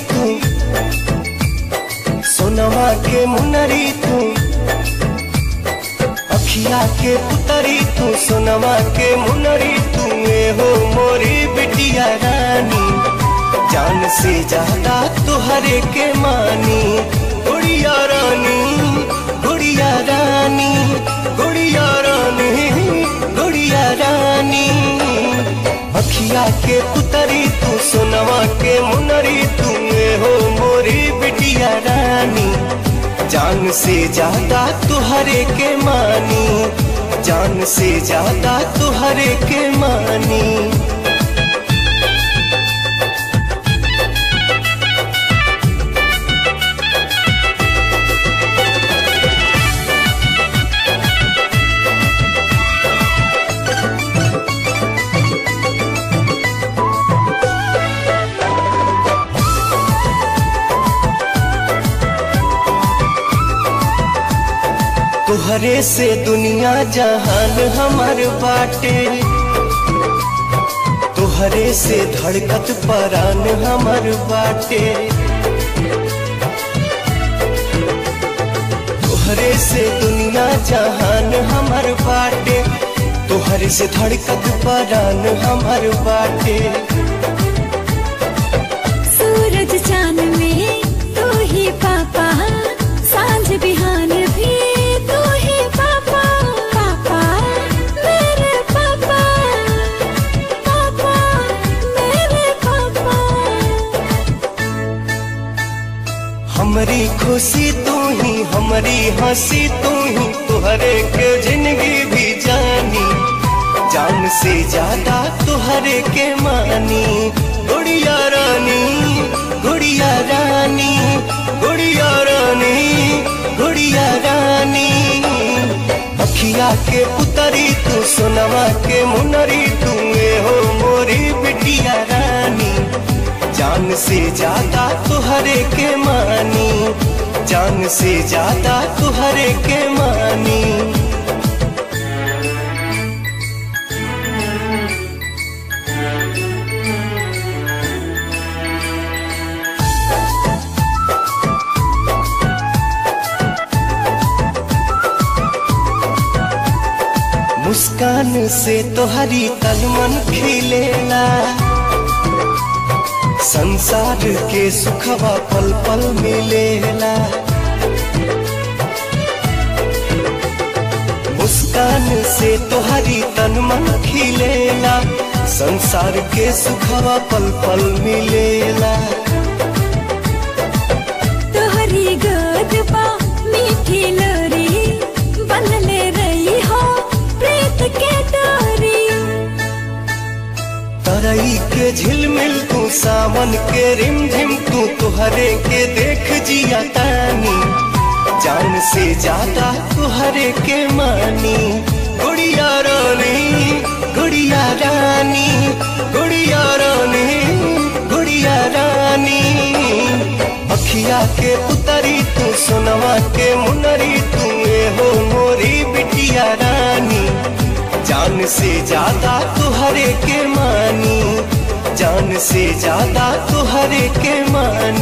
तू सोनवा के मुनरी तू अखिया के पुतरी तू सोनवा के मुनरी तू ए हो मोरी बिटिया रानी जान से ज्यादा तुहरे के मानी गुड़िया रानी गुड़िया रानी गुड़िया रानी गुड़िया रानी अखिया के पुतरी तू सोनवा के मुनरी तू ए हो मोरी बिटिया रानी जान से ज्यादा तुहरे के मानी जान से ज्यादा तुहरे के मानी तुहरे से दुनिया जहान हमार बाटे तुहरे से धड़कत परान हमार बाटे तुहरे से दुनिया जहान हमार बाटे तुहरे से धड़कत परान हमार बाटे सूरज चांद में तू ही पापा सांझ बिहान भी तू ही पापा पापा मेरे पापा पापा मेरे पापा हमारी खुशी तू ही हमारी हंसी तू ही तुहरे के जिंदगी भी जानी जान से ज्यादा तुहरे के मानी गुड़िया रानी गुड़िया रानी गुड़िया रानी गुड़िया रानी अखिया के पुतरी तू सोनवा के मुनरी तू ए हो मोरी बिटिया रानी जान से ज्यादा तुहरे के मानी जान से ज्यादा तुहरे के मानी मुस्कान से तोहरी तलमन खिलेला संसार के सुखवा पल पल मिलेला मुस्कान से तोहरी तन मन खिलेला संसार के सुखवा पल पल मिलेला तोहरी गोद पा मीठी लोरी बनले रही हो प्रीत के डोरी तरई के झिलमिल तू सावन के रिमझिम तू तुहरे के देख जिया तानी जान से ज्यादा तुहरे के मानी गुड़िया रानी गुड़िया रानी गुड़िया रानी गुड़िया रानी अखिया के पुतरी तू सोनवा के मुनरी तू ए हो मोरी बिटिया रानी जान से ज्यादा तुहरे के मानी जान से ज्यादा तुहरे के मानी